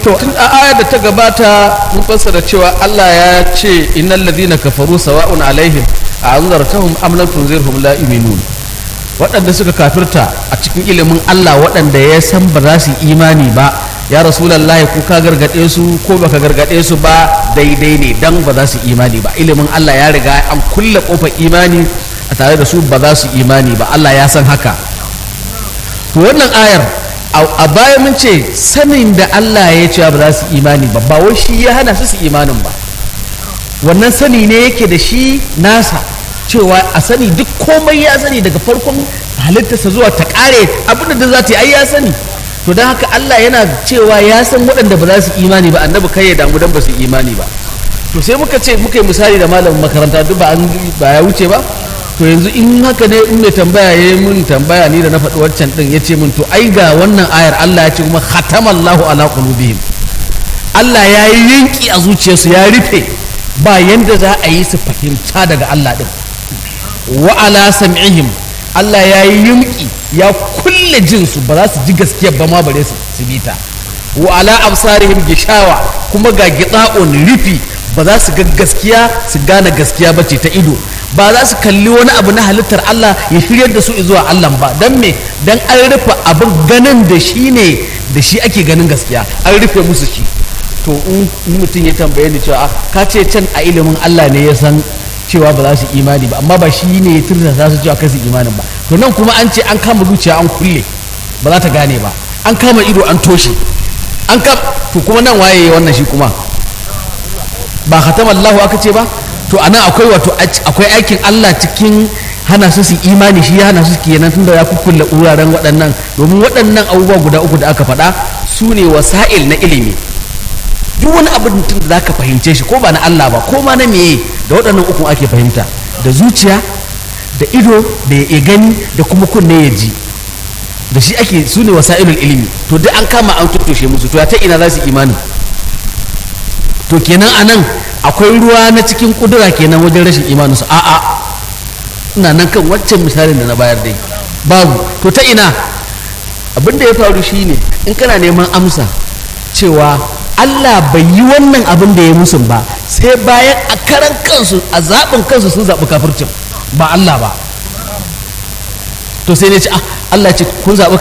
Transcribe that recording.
to tun a ayar da ta gabata mun fassara cewa Allah ya ce innal ladina kafaru sawa'un alaihim a anzartahum am lam tunzirhum la yu'minun waɗanda suka kafirta a cikin ilimin Allah waɗanda ya san ba za su imani ba ya rasulullahi ko ka gargaɗe su ko baka gargaɗe su ba daidai ne dan ba za su imani ba ilimin Allah ya riga an kulle kofar imani a tare da su ba za su imani ba Allah ya san haka to wannan ayar a baya mun ce sanin da Allah ya ce ba za su imani ba ba wai shi ya hana su su imanin ba wannan sani ne yake da shi nasa cewa a sani duk komai ya sani daga farkon halittarsa zuwa ta kare abinda da za ta yi ai ya sani to don haka Allah yana cewa ya san waɗanda ba za su imani ba annabi kai ya damu dan ba su imani ba to sai muka ce muka yi misali da malamin makaranta duk ba ya wuce ba to yanzu in haka ne in mai tambaya ya yi mun tambaya ni da na faɗi wancan ɗin ya ce mun to ai ga wannan ayar Allah ya ce kuma khatamallahu ala qulubihim Allah ya yi yanki a zuciyarsu ya rufe ba yanda za a yi su fahimta daga Allah ɗin wa ala sam'ihim Allah ya yi yunki ya kulle jinsu ba za su ji gaskiya ba ma bare su bi ta wa ala absarihim gishawa kuma ga gitsa'un rufi ba za su ga gaskiya su gane gaskiya ba ce ta ido ba za su kalli wani abu na halittar Allah ya shiryar da su zuwa Allah ba don me don an rufe abin ganin da shi ne da shi ake ganin gaskiya an rufe musu shi to in mutum ya tambaye ni cewa ka ce can a ilimin Allah ne ya san cewa ba za su imani ba amma ba shi ne ya turta za su cewa kai su imanin ba to nan kuma an ce an kama zuciya an kulle ba za ta gane ba an kama ido an toshe an kam to kuma nan waye wannan shi kuma ba khatamallahu aka ce ba to anan akwai wato akwai aikin Allah cikin hana su su imani shi ya hana su kenan tunda ya kukkulle wuraren waɗannan domin waɗannan abubuwa guda uku da aka faɗa su ne wasa'il na ilimi duk wani abin da za ka fahimce shi ko ba na Allah ba ko ma na meye da waɗannan ukun ake fahimta da zuciya da ido da ya gani da kuma kunne ya ji da shi ake su ne wasa'ilul ilimi to duk an kama an tuttoshe musu to ya ta ina za su imani to kenan anan akwai ruwa na cikin kudura kenan wajen rashin imaninsu a'a ina nan kan waccan misalin da na bayar dai babu to ta ina abin da ya faru shine in kana neman amsa cewa Allah bai yi wannan abin da ya musu ba sai bayan a karan kansu a zaɓin kansu sun zaɓi kafircin ba Allah ba to sai ne ce ah Allah ce kun zaɓi